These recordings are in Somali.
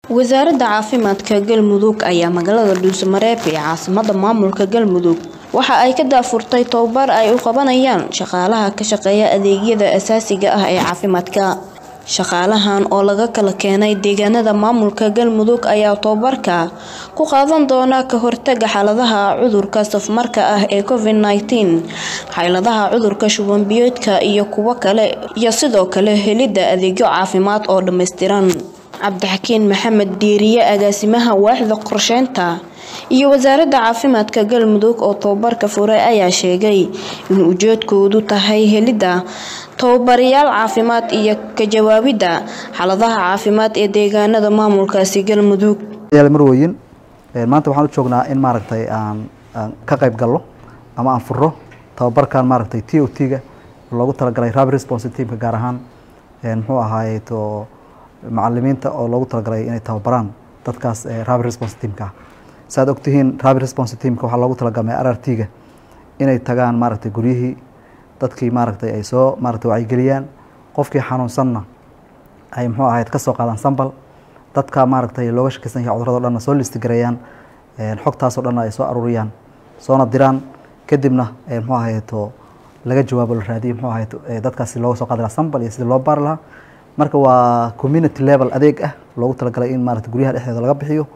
wasaaradda caafimaadka galmudug ayaa magaalada dhuusamareeb ee caasimada maamulka galmudug waxa ay ka daafurtay tobabar ay u qabanayaan shaqaalaha ka shaqeeya adeegyada asaasiga ah ee caafimaadka shaqaalahan oo laga kala keenay deegaanada maamulka galmudug ayaa tobabarka ku qaadan doona ka hortaga xaaladaha cudurka safmarka ah ee covid -19 xaaladaha cudurka shubanbiyoodka iyo kuwo kale iyo sidoo kale helidda adeegyo caafimaad oo dhammaystiran cabdixakiin maxamed diiriye agaasimaha waaxda qorsheynta iyo wasaaradda caafimaadka galmudug oo tobabarka furay ayaa sheegay in ujeedkoodu tahay helidda tababarayaal caafimaad iyo ka jawaabidda xaaladaha caafimaad ee deegaanada maamulkaasi galmudug marweyin maanta waxaan u joognaa in maaragtay aan ka qayb galno ama aan furo tababarkan maaragtay t o t-ga loogu talagalay rapid response teamka gaar ahaan muxuu ahaaye to macalimiinta oo loogu talagalay inay tababaraan dadkaas rapid response teamka saaad ogtihiin rapid response teamka waxaa loogu talagalmay r r t-ga inay tagaan maaragtay guryihii dadkii maaragtay ay soo maaragtay wacyigeliyaan qofkii xanuunsanna ay muxuu ahayd ka soo qaadaan sambal dadka maaragtay looga shakeysan yahay cudurado dhanna soo listigareeyaan xogtaasoo dhanna ay soo aruuriyaan soona diraan kadibna muxuu ahayto laga jawaabo la raadiyo muxuu ahayd dadkaasi looga soo qaadi lahaa sambal iyo sidii loo baari lahaa marka waa community level adeeg ah loogu talagalay in maaragtay guryaha dhexdeeda laga bixiyo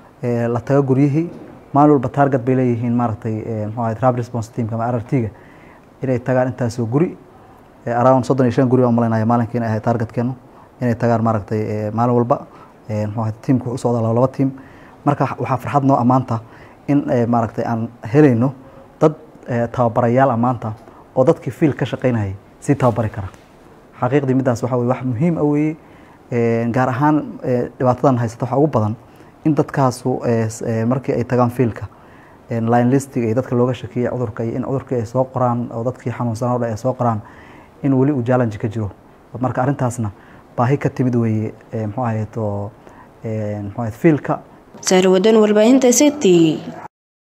la tago guryihii maalin walba target bay leeyihiin maaragtay muxuu ahayd rapid response teamka ama r r t-ga inay tagaan intaasoo guri around soddon iyo shan guri baan malaynaya maalinkii inay ahayd targetkeenu inay tagaan maaragtay maalin walba muxuu ahayd teamku wuxuu socdaa laba laba team marka waxaa farxad noo ammaanta in maaragtay aan helayno dad tababarayaal ammaanta oo dadkii fiil ka shaqeynayay sii tababari kara xaqiiqdii middaas waxa weye wax muhiim ah weeye gaar ahaan dhibaatadan haysata waxaa ugu badan in dadkaasu markii ay tagaan fiilka line listiga iyo dadka looga shakiyay cudurka iyo in cudurkii ay soo qoraan oo dadkii xanuunsanaa o dhan ay soo qoraan in weli uu challenge ka jiro marka arrintaasna baahi ka timid weeye muxuu ahayd oo muxuu ahayd fiilka saarwadan warbaahinta city